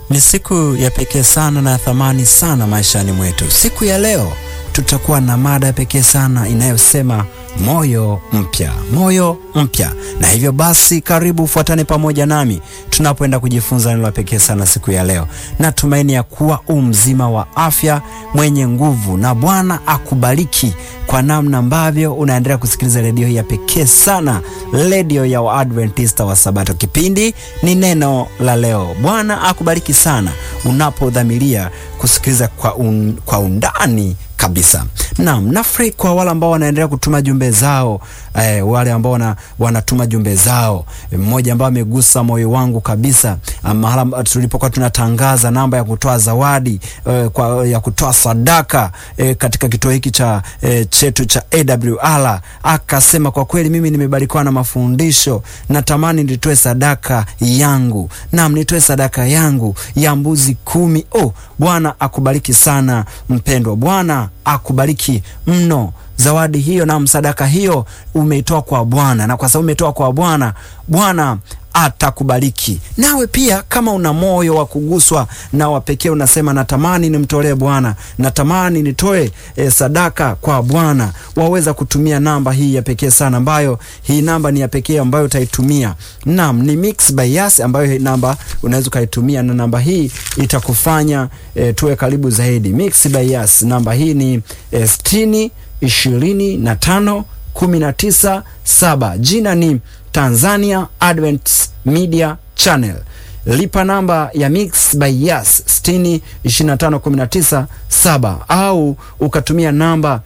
Ni siku ya pekee sana na ya thamani sana maishani mwetu. Siku ya leo tutakuwa na mada ya pekee sana inayosema moyo mpya, moyo mpya. Na hivyo basi, karibu ufuatane pamoja nami tunapoenda kujifunza neno la pekee sana siku ya leo. Natumaini ya kuwa u mzima wa afya, mwenye nguvu, na Bwana akubariki kwa namna ambavyo unaendelea kusikiliza redio hii ya pekee sana, redio ya Waadventista wa Sabato. Kipindi ni neno la leo. Bwana akubariki sana unapodhamiria kusikiliza kwa, un, kwa undani kabisa. Naam, nafurahi kwa wale ambao wanaendelea kutuma jumbe zao eh, wale ambao wana, wanatuma jumbe zao. Mmoja ambao amegusa moyo wangu kabisa, mahala tulipokuwa tunatangaza namba ya kutoa zawadi eh, kwa, ya kutoa sadaka eh, katika kituo hiki cha eh, chetu cha AWR, akasema kwa kweli mimi nimebarikiwa na mafundisho, natamani nitoe sadaka yangu. Naam, nitoe sadaka yangu ya mbuzi kumi. Oh, Bwana akubariki sana mpendwa, Bwana akubariki mno. Zawadi hiyo na msadaka hiyo umeitoa kwa Bwana, na kwa sababu umetoa kwa Bwana, Bwana atakubariki. Nawe pia kama una moyo wa kuguswa na wa pekee, unasema natamani nimtolee Bwana, natamani nitoe e, sadaka kwa Bwana, waweza kutumia namba hii ya pekee sana, ambayo hii namba ni ya pekee ambayo utaitumia. Naam, ni Mixx by Yas, ambayo hii namba unaweza ukaitumia, na namba hii itakufanya e, tuwe karibu zaidi. Mixx by Yas, namba hii ni e, sitini ishirini na tano kumi na tisa saba. Jina ni Tanzania Advent Media Channel. Lipa namba ya Mixx by Yas 60 25 19 7, au ukatumia namba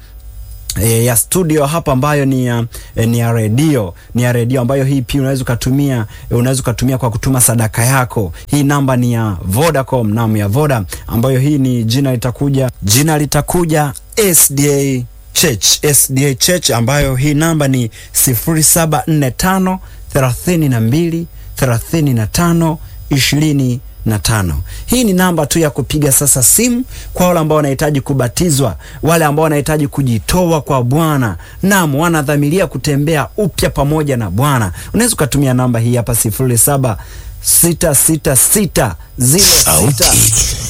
E, ya studio hapa ambayo ni ya, e, ni ya redio ni ya redio ambayo hii pia unaweza ukatumia e, unaweza ukatumia kwa kutuma sadaka yako. Hii namba ni ya Vodacom, naam, ya Voda ambayo hii ni jina litakuja jina litakuja SDA Church, SDA Church ambayo hii namba ni 0745 32 35 20 na tano. Hii ni namba tu ya kupiga sasa simu kwa wale ambao wanahitaji kubatizwa, wale ambao wanahitaji kujitoa kwa Bwana, naam, wanadhamiria kutembea upya pamoja na Bwana. Unaweza ukatumia namba hii hapa sifuri saba sita sita sita ziro sita